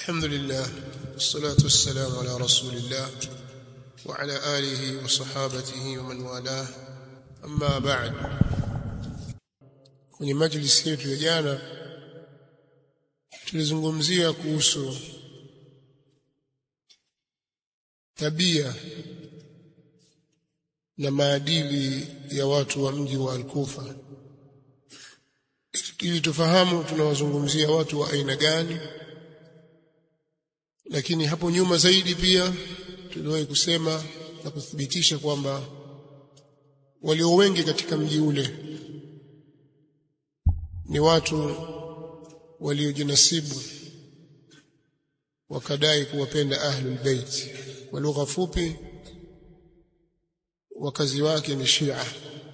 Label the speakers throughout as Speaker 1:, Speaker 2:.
Speaker 1: الحمد لله والصلاة والسلام على رسول الله وعلى آله وصحابته ومن والاه أما بعد kwenye majlisi yetu ya jana tulizungumzia kuhusu tabia na maadili ya watu wa mji wa Al-Kufa ili tufahamu tunawazungumzia watu wa aina gani lakini hapo nyuma zaidi pia tuliwahi kusema na kuthibitisha kwamba walio wengi katika mji ule ni watu waliojinasibu wakadai kuwapenda ahlul bait kwa lugha fupi wakazi wake ni Shia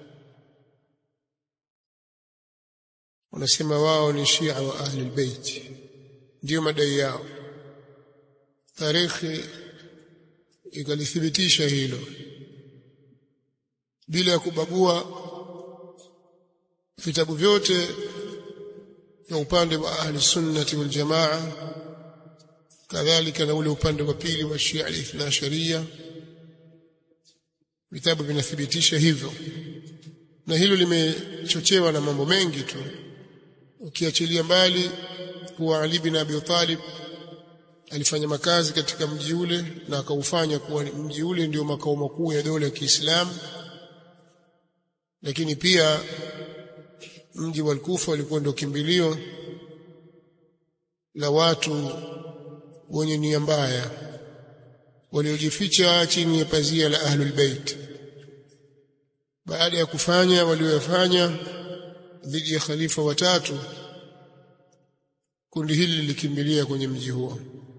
Speaker 1: wanasema wao ni Shia wa ahlul bait ndio madai yao tarikhi ikalithibitisha hilo bila ya kubagua vitabu vyote vya upande wa ahli sunnati wal jamaa kadhalika na ule upande wa pili wa Shia al-Ithna Sharia vitabu vinathibitisha hivyo na hilo limechochewa na mambo mengi tu ukiachilia mbali kuwa Ali bin Abi Talib alifanya makazi katika mji ule na akaufanya kuwa mji ule ndio makao makuu ya dola ya Kiislamu lakini pia mji wa Kufa ulikuwa ndio kimbilio la watu wenye nia mbaya waliojificha chini ya pazia la ahlul bait baada ya kufanya walioyafanya dhidi ya khalifa watatu kundi hili lilikimbilia kwenye mji huo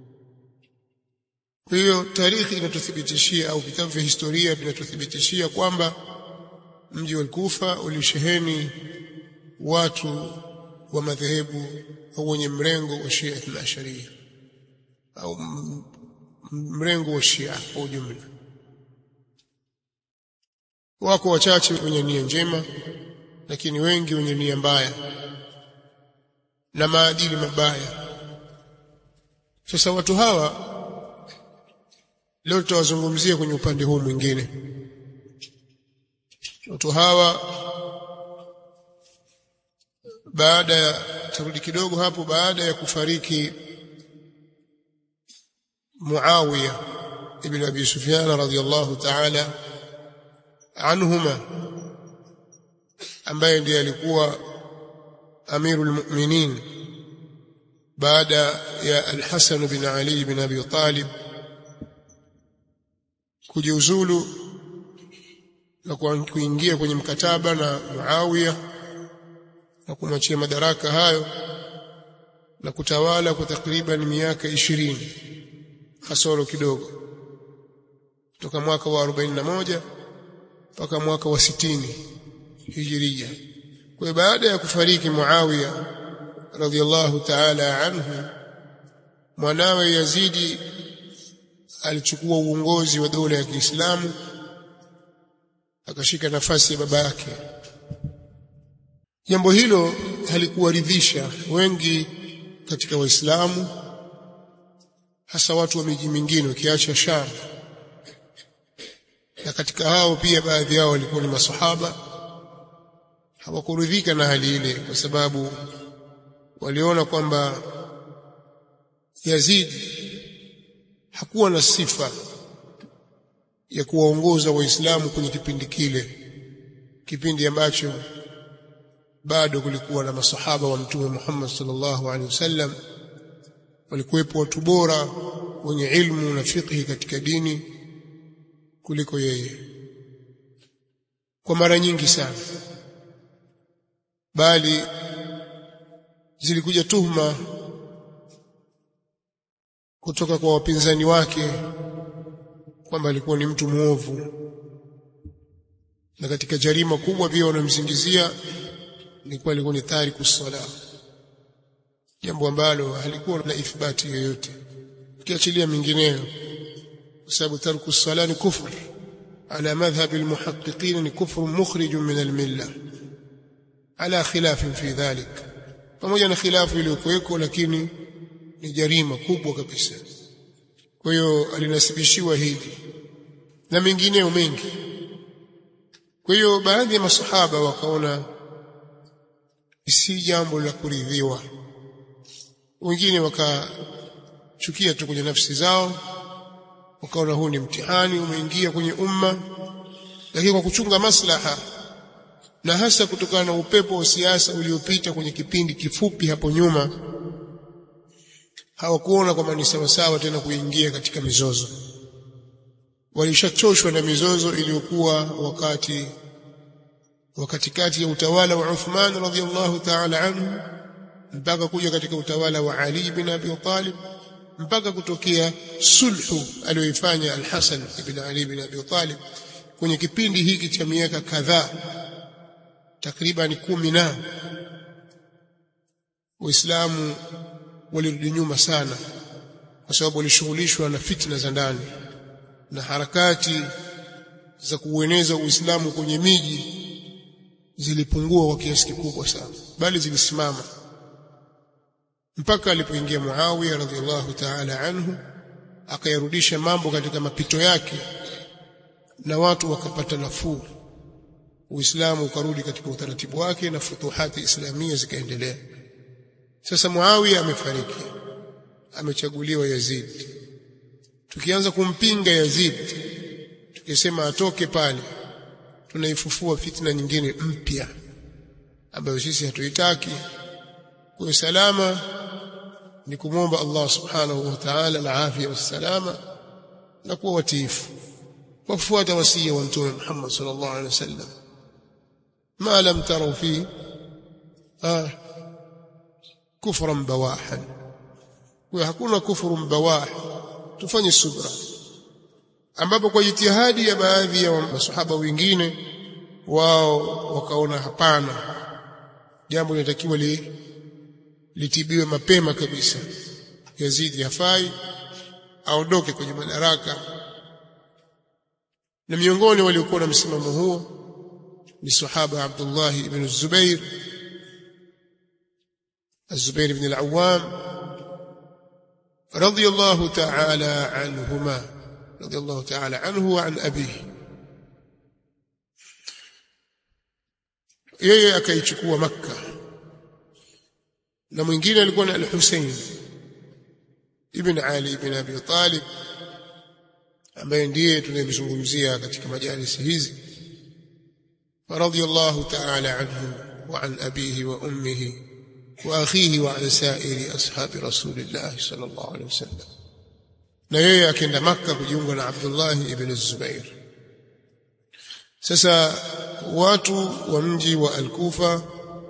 Speaker 1: kwa hiyo tarikhi inatuthibitishia au vitabu vya historia vinatuthibitishia kwamba mji wa Kufa ulisheheni watu wa madhehebu au wenye mrengo wa Shia Ithnaasharia au mrengo wa Shia kwa ujumla. Wako wachache wenye nia njema, lakini wengi wenye nia mbaya na maadili mabaya. Sasa watu hawa leo tutawazungumzia kwenye upande huu mwingine. Watu hawa baada ya tarudi kidogo hapo baada ya kufariki Muawiya ibn Abi Sufyan radhiyallahu ta'ala anhuma ambaye ndiye alikuwa amirul mu'minin baada ya al-Hasan bin Ali bin Abi Talib kujiuzulu na kuingia kwenye mkataba na Muawiya na kumwachia madaraka hayo na kutawala kwa takriban miaka ishirini kasoro kidogo kutoka mwaka wa 41 mpaka mwaka wa sitini hijiria kwa baada ya kufariki Muawiya radhiallahu ta'ala anhu mwanawe Yazidi alichukua uongozi wa dola ya Kiislamu akashika nafasi ya baba yake jambo hilo halikuwaridhisha wengi katika waislamu hasa watu wa miji mingine ukiacha Sham na katika hao pia baadhi yao walikuwa ni masahaba hawakuridhika na hali ile kwa sababu waliona kwamba Yazid hakuwa na sifa ya kuwaongoza waislamu kwenye kipindi kile kipindi ambacho bado kulikuwa na masahaba wa mtume Muhammad sallallahu alaihi wasallam walikuwepo watu bora wenye ilmu na fiqhi katika dini kuliko yeye kwa mara nyingi sana bali zilikuja tuhuma kutoka kwa wapinzani wake kwamba alikuwa ni mtu muovu na katika jarima kubwa pia wanamsingizia ni kuwa alikuwa ni tariku sala jambo ambalo halikuwa na ithbati yoyote ukiachilia mingineyo kwa sababu tarku sala ni kufur ala madhhab almuhaqqiqin ni kufr mukhrij min almilla ala khilaf fi dhalik pamoja na khilafu iliyokuweko lakini ni jarima kubwa kabisa kwa hiyo alinasibishiwa hili na mengineyo mengi kwa hiyo baadhi ya masahaba wakaona si jambo la kuridhiwa wengine wakachukia tu kwenye nafsi zao wakaona huu ni mtihani umeingia kwenye umma lakini kwa kuchunga maslaha na hasa kutokana na upepo wa siasa uliopita kwenye kipindi kifupi hapo nyuma hawakuona kwamba ni sawasawa tena kuingia katika mizozo walishachoshwa na mizozo iliyokuwa wakati wakati kati ya utawala wa Uthman radhiallahu ta'ala anhu mpaka kuja katika utawala wa Ali bin Abi Talib mpaka kutokea sulhu aliyoifanya Al-Hasan ibn Ali bin Abi Talib kwenye kipindi hiki cha miaka kadhaa takriban kumi na Waislamu walirudi nyuma sana kwa sababu walishughulishwa na fitna za ndani na harakati za kuueneza Uislamu kwenye miji zilipungua kwa kiasi kikubwa sana bali zilisimama mpaka alipoingia Muawiya radhiallahu ta'ala anhu akayarudisha mambo katika mapito yake na watu wakapata nafuu Uislamu ukarudi katika utaratibu wake na futuhati islamia zikaendelea sasa Muawiya amefariki amechaguliwa Yazid tukianza kumpinga Yazid tukisema atoke pale tunaifufua fitna nyingine mpya ambayo sisi hatuitaki kwa salama ni kumwomba Allah subhanahu wa ta'ala al-afia wassalama na kuwa watiifu wafuata wasia wa mtume Muhammad sallallahu alaihi wasallam ma lam taraw fi ah kufran bawahan kwa hakuna kufuru bawah tufanye subra ambapo kwa jitihadi ya baadhi ya masahaba wengine wao wakaona hapana jambo linatakiwa li, litibiwe mapema kabisa Yazidi hafai aondoke kwenye madaraka na miongoni waliokuwa na msimamo huo ni sahaba Abdullah ibn Zubair الزبير بن العوام رضي الله تعالى عنهما رضي الله تعالى عنه وعن أبيه yeye akaichukua makka na mwingine alikuwa ni al-Hussein ibn Ali ibn Abi Talib ambaye ndiye tunayemzungumzia katika majalisi hizi radiyallahu ta'ala anhu wa an abihi wa ummihi wa akhihi wa an sa'iri ashabi rasulillah sallallahu alayhi wasallam na yeye akaenda makka kujiunga na Abdullah ibn Zubair sasa watu wa mji wa Al-Kufa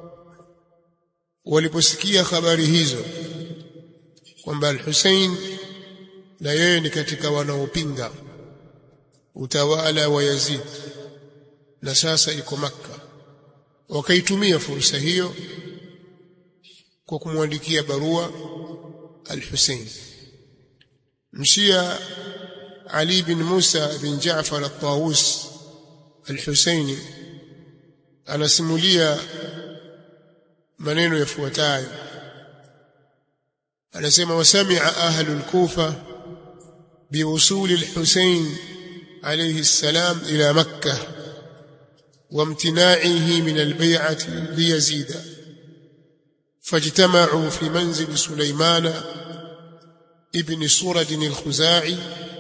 Speaker 1: waliposikia habari hizo kwamba Al-Hussein na yeye ni katika wanaopinga utawala wa Yazid na sasa iko Makka wakaitumia fursa hiyo kwa kumwandikia barua Al-Hussein mshia Ali bin Musa bin Jaafar al-Tawus Al-Husaini anasimulia maneno yafuatayo anasema wasamia ahlu al-Kufa biwusuli al-Husain alayhi السلام إلى مكة وامتناعه من البيعة ليزيد فاجتمعوا في منزل سليمان ابن سرد الخزاعي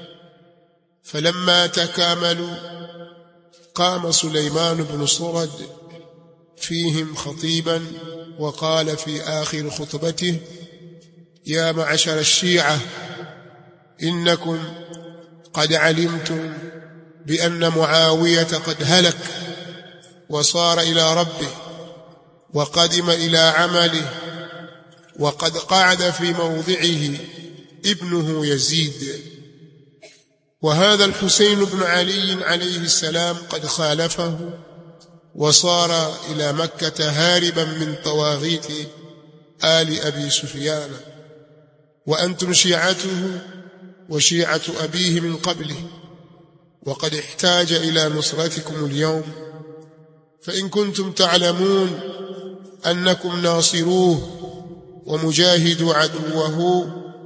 Speaker 1: فلما تكاملوا قام سليمان بن صرد فيهم خطيبا وقال في آخر خطبته يا معشر الشيعة إنكم قد علمتم بأن معاوية قد هلك وصار إلى ربه وقدم إلى عمله وقد قعد في موضعه ابنه يزيد وهذا الحسين بن علي عليه السلام قد خالفه وصار إلى مكة هاربا من طواغيت آل أبي سفيان وأنتم شيعته وشيعة أبيه من قبله وقد احتاج إلى نصرتكم اليوم فإن كنتم تعلمون أنكم ناصروه ومجاهدوا عدوه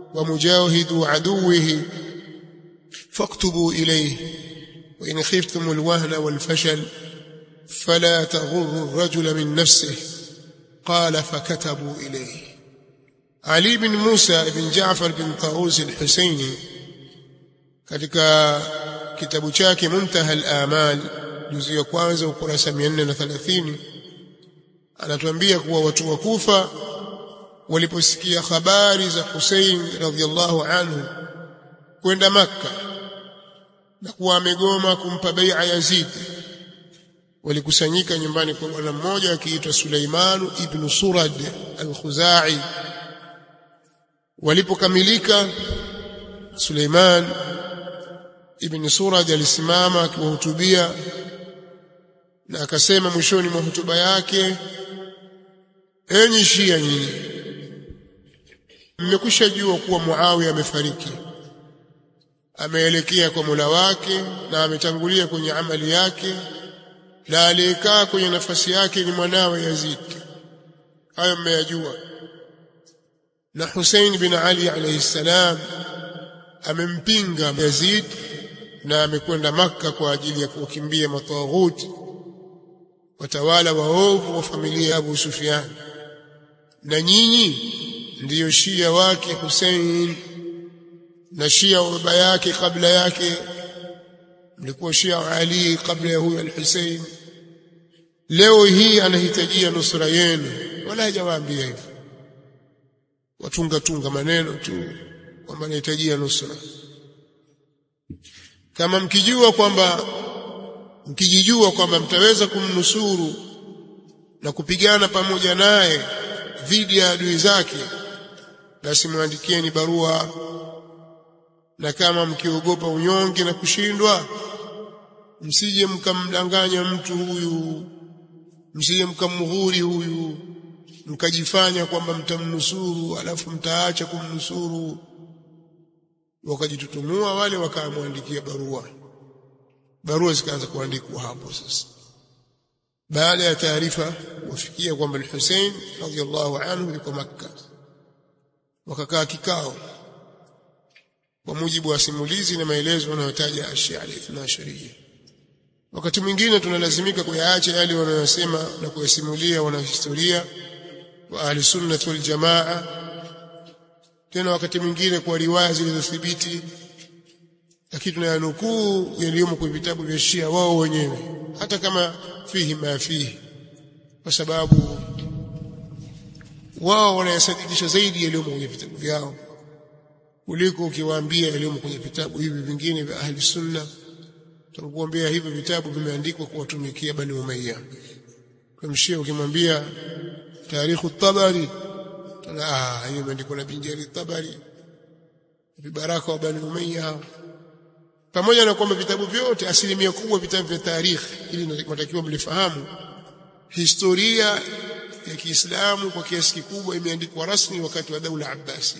Speaker 1: ومجاهد عدوه فاكتبوا إليه وإن خفتم الوهن والفشل فلا تغر الرجل من نفسه قال فكتبوا إليه علي بن موسى بن جعفر بن طاووس الحسيني katika kitabu chake Muntaha al-Amal juzu ya kwanza ukurasa 430 anatuambia kuwa watu wa Kufa waliposikia habari za Hussein radhiallahu anhu kwenda Makka na kuwa amegoma kumpa bai'a Yazid walikusanyika nyumbani kwa bwana mmoja akiitwa Suleiman ibn Surad al-Khuzai walipokamilika Suleiman ibn Surad alisimama akiwahutubia na akasema mwishoni mwa hotuba yake enyi Shia nyinyi mmekwisha jua kuwa Muawiya amefariki ameelekea kwa Mola wake na ametangulia kwenye amali yake na aliyekaa kwenye nafasi yake ni mwanawe Yazid hayo mmeyajua na Hussein bin Ali alayhi salam amempinga Yazid na amekwenda maka kwa ajili ya kuwakimbia matawaghuti watawala waovu wa familia ya Abu Sufyan na nyinyi ndiyo shia wake Hussein na shia wa baba yake kabla yake mlikuwa shia Ali kabla ya huyo al-Hussein leo hii anahitajia nusura yenu wala hajawaambia hivyo watunga tunga maneno tu kwamba anahitajia nusura kama mkijua kwamba mkijijua kwamba mtaweza kumnusuru na kupigana pamoja naye dhidi ya adui zake basi mwandikieni barua na kama mkiogopa unyonge na kushindwa msije mkamdanganya mtu huyu msije mkamghuri huyu mkajifanya kwamba mtamnusuru alafu mtaacha kumnusuru wakajitutumua wale wakamwandikia barua barua zikaanza kuandikwa hapo sasa baada ya taarifa wafikia kwamba al-Hussein radhiyallahu anhu yuko Makka wakakaa kikao kwa mujibu wa simulizi na maelezo wanayotaja Ashia al-Ithna Ashariya wakati mwingine tunalazimika kuyaacha yale wanayosema na kuyasimulia wanahistoria wa ahli sunnah wal jamaa tena wakati mwingine kwa riwaya zilizothibiti lakini tunayanukuu yaliyomo kwenye vitabu vya Shia wao wenyewe hata kama fihi ma fihi kwa sababu wao wanayasadikisha zaidi yaliyomo kwenye vitabu vyao kuliko ukiwaambia yaliyomo kwenye vitabu hivi vingine vya ahli sunna tunakuambia hivi vitabu vimeandikwa kuwatumikia bani umayya kwa mshia ukimwambia tarikhu tabari ah hiyo imeandikwa na binjari tabari vibaraka wa bani umayya pamoja na kwamba vitabu vyote asilimia kubwa vitabu vya tarikhi ili natakiwa mlifahamu historia ya Kiislamu kwa kiasi kikubwa imeandikwa rasmi wakati wa daula Abbasi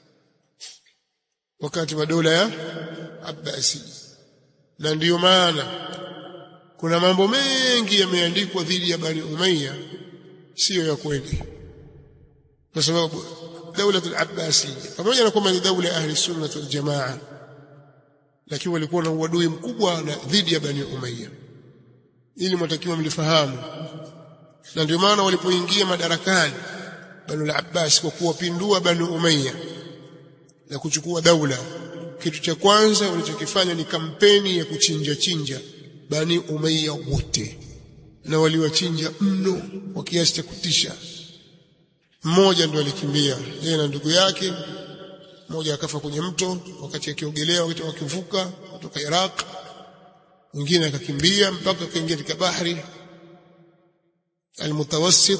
Speaker 1: wakati wa dola ya Abbasi na ndiyo maana kuna mambo mengi yameandikwa dhidi ya Bani Umayya siyo ya kweli kwa sababu daula al-Abbasi pamoja na kwamba ni daula ya ahli sunna wal jamaa lakini walikuwa na uadui mkubwa na dhidi ya Bani Umayya ili mtakiwa mlifahamu na ndio maana walipoingia madarakani Bani al-Abbas kwa kuwapindua Bani Umayya na kuchukua daula kitu cha kwanza walichokifanya ni kampeni ya kuchinja chinja Bani Umayya wote na waliwachinja mno kwa kiasi cha kutisha mmoja ndo alikimbia yeye na ndugu yake mmoja akafa kwenye mto wakati akiogelea wakati wakivuka kutoka Iraq mwingine akakimbia mpaka akaingia katika bahari almutawassit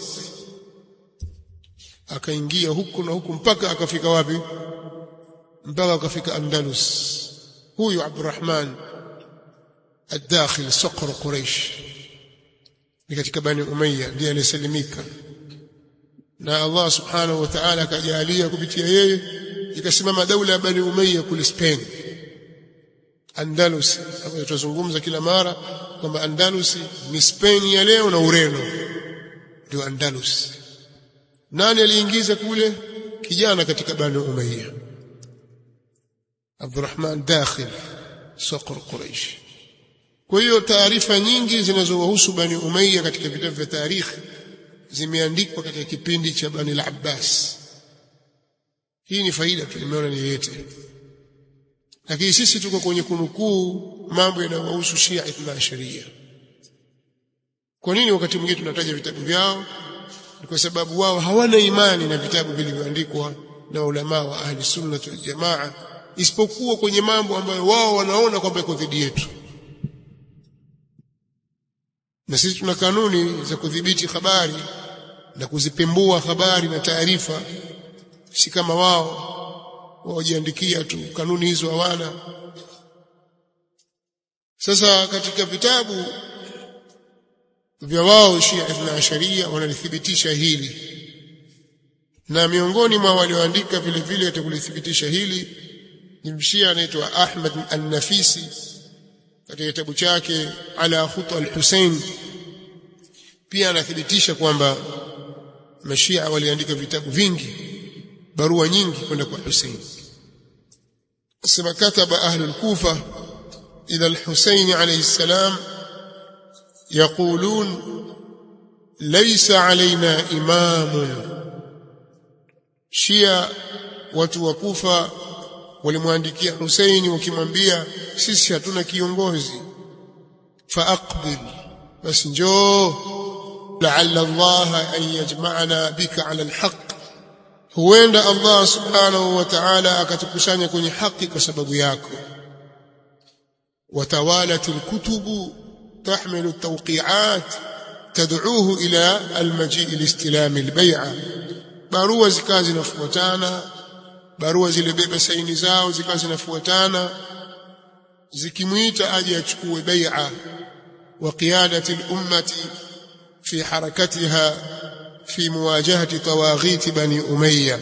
Speaker 1: akaingia huku na huku mpaka akafika wapi mpaka akafika Andalus huyu Abdurrahman الداخل صقر قريش ni katika bani umayya ndiye alisalimika na Allah subhanahu wa ta'ala akajalia kupitia yeye ikasimama daula ya bani umayya kule Spain Andalus hapo tunazungumza kila mara kwamba Andalus ni Spain ya leo na Ureno ndio Andalus nani aliingiza kule kijana katika bani umayya Abdurrahman Dakhil Saqr Quraish kwa hiyo taarifa nyingi zinazowahusu Bani Umayya katika vitabu vya tarikhi zimeandikwa katika kipindi cha Bani al-Abbas hii ni faida tu nimeona niilete lakini sisi tuko kwenye kunukuu mambo yanayohusu Shia Ithna Asharia kwa nini wakati mwingine tunataja vitabu vyao ni kwa sababu wao hawana imani na vitabu vilivyoandikwa na ulama wa ahli sunna wal jamaa isipokuwa kwenye mambo ambayo wao wanaona kwamba iko dhidi yetu na sisi tuna kanuni za kudhibiti habari na kuzipembua habari na taarifa si kama wao wajiandikia tu kanuni hizo hawana sasa katika vitabu vya wao Shia Ithna Asharia wanalithibitisha hili na miongoni mwa walioandika vile vile atakulithibitisha hili ni mshia anaitwa Ahmad An-Nafisi katika kitabu chake Ala Khuta al-Husayn pia anathibitisha kwamba mashia waliandika vitabu vingi barua nyingi kwenda kwa Hussein sema kataba ahli al-Kufa ila al-Husayn alayhi salam يقولون ليس علينا إمام شيا watu wa Kufa walimwandikia Husaini wakimwambia sisi hatuna kiongozi faaqbil basi njoo la'alla Allah an yajma'ana bika 'ala al-haq huenda Allah subhanahu wa ta'ala akatukusanya kwenye haki kwa sababu yako watawalat al-kutubu تحمل التوقيعات تدعوه إلى المجيء لاستلام البيعة barua zikawa zinafuatana barua zilibeba saini zao zikawa zinafuatana zikimwita aje achukue bai'a wa qiyadati al-ummati fi harakatiha fi muwajahati tawaghit bani umayya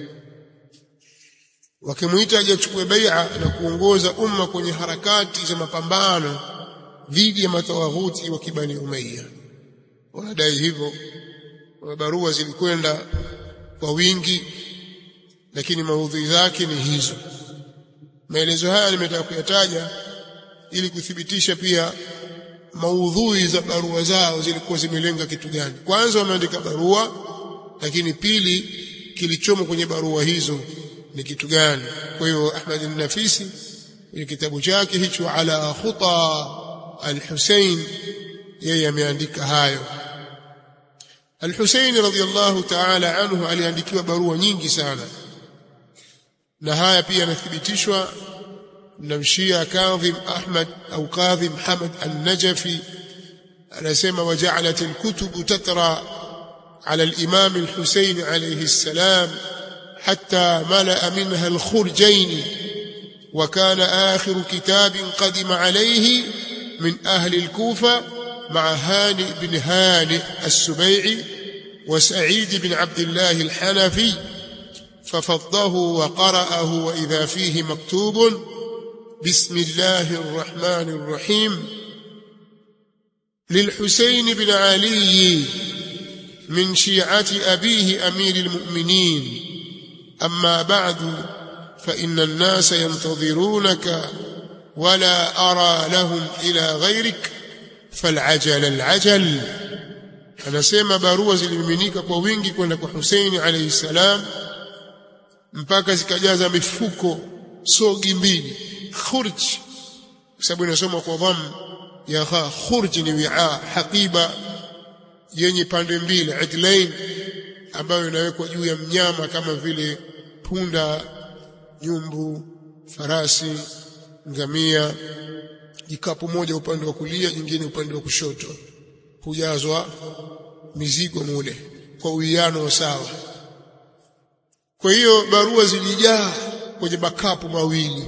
Speaker 1: wakimwita aje achukue bai'a na kuongoza umma kwenye harakati za mapambano dhidi ya matawaghuti wa kibani umayya wanadai hivyo barua zilikwenda kwa wingi lakini maudhui zake ni hizo maelezo haya nimetaka kuyataja ili kuthibitisha pia maudhui za barua zao zilikuwa zimelenga kitu gani kwanza wameandika barua lakini pili kilichomo kwenye barua hizo ni kitu gani kwa hiyo Ahmad an-Nafisi kwenye kitabu chake hicho ala khuta al-Husayn yeye ameandika hayo Al-Husayn radhiyallahu ta'ala anhu aliandikiwa barua nyingi sana na haya pia yanathibitishwa na mshia Kadhim Ahmad au Kadhim Hamad al-Najafi anasema waja'alat al-kutub tatra على الإمام الحسين عليه السلام حتى ملأ منها الخرجين وكان آخر كتاب قدم عليه من أهل الكوفة مع هانئ بن هانئ السبيعي وسعيد بن عبد الله الحنفي ففضه وقرأه وإذا فيه مكتوب بسم الله الرحمن الرحيم للحسين بن علي من شيعة أبيه أمير المؤمنين أما بعد فإن الناس ينتظرونك ولا أرى لهم إلى غيرك فالعجل العجل anasema barua zilimiminika kwa wingi kwenda kwa Husaini alayhi salam mpaka zikajaza mifuko sogi mbili khurj kwa sababu inasoma kwa dham ya kha khurj ni wi'a haqiba yenye pande mbili idlain ambayo inawekwa juu ya mnyama kama vile punda nyumbu farasi ngamia jikapu moja upande wa kulia jingine upande wa kushoto hujazwa mizigo mule kwa uwiano sawa kwa hiyo barua zilijaa kwenye makapu mawili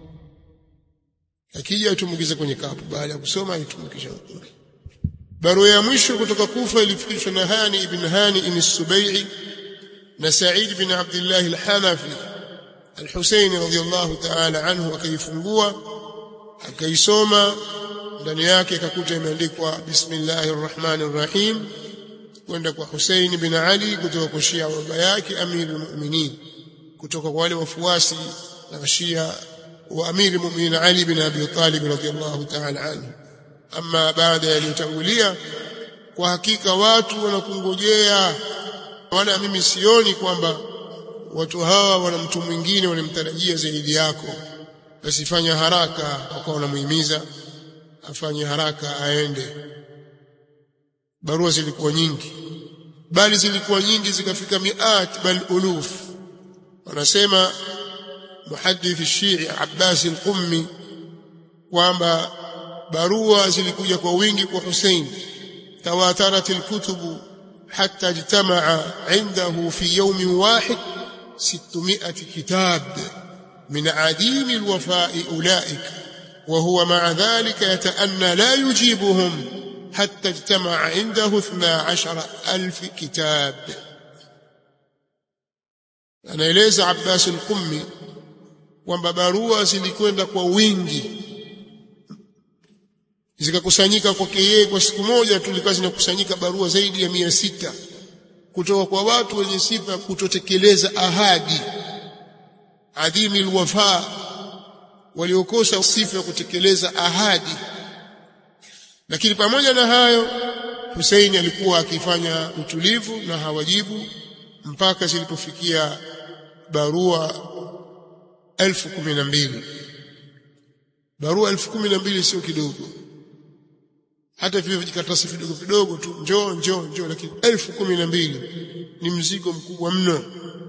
Speaker 1: akija itumbukize kwenye kapu baada ya kusoma itumukisha barua ya mwisho kutoka Kufa ilifikishwa na Hani ibn Hani ibn Subai'i na Sa'id ibn Abdullah al-Hanafi al-Husaini radhiyallahu ta'ala anhu akaifungua akaisoma ndani yake akakuta imeandikwa bismillahir rahmanir rahim kwenda kwa Husaini bin Ali kutoka kwa Shia baba yake Amirul Mu'minin kutoka kwa wale wafuasi na Shia wa amiri mu'minin Ali bin Abi Talib radhiyallahu ta'ala anhu ama baada yaliyotangulia kwa hakika watu wanakungojea wala mimi sioni kwamba watu hawa wana mtu mwingine wanamtarajia zaidi yako basi fanya haraka wakawa wanamuhimiza afanye haraka aende barua zilikuwa nyingi bali zilikuwa nyingi zikafika miat bal uluf wanasema muhadith shii Abbas al-Qummi kwamba barua zilikuja kwa wingi kwa Hussein تواترت الكتب حتى اجتمع عنده في يوم واحد ستمائة كتاب من عديم الوفاء أولئك وهو مع ذلك يتأنى لا يجيبهم حتى اجتمع عنده اثنا عشر ألف كتاب anaeleza Abbas al-Qummi kwamba barua zilikwenda kwa wingi zikakusanyika kwake yeye kwa siku moja tulikuwa zinakusanyika barua zaidi ya mia sita kutoka kwa watu wenye sifa kutotekeleza ahadi adhimi alwafa waliokosa sifa ya kutekeleza ahadi lakini pamoja na hayo Hussein alikuwa akifanya utulivu na hawajibu mpaka zilipofikia barua elfu kumi na mbili barua elfu kumi na mbili sio kidogo hata vile vijikaratasi vidogo vidogo tu njoo njoo njoo lakini elfu kumi na mbili ni mzigo mkubwa mno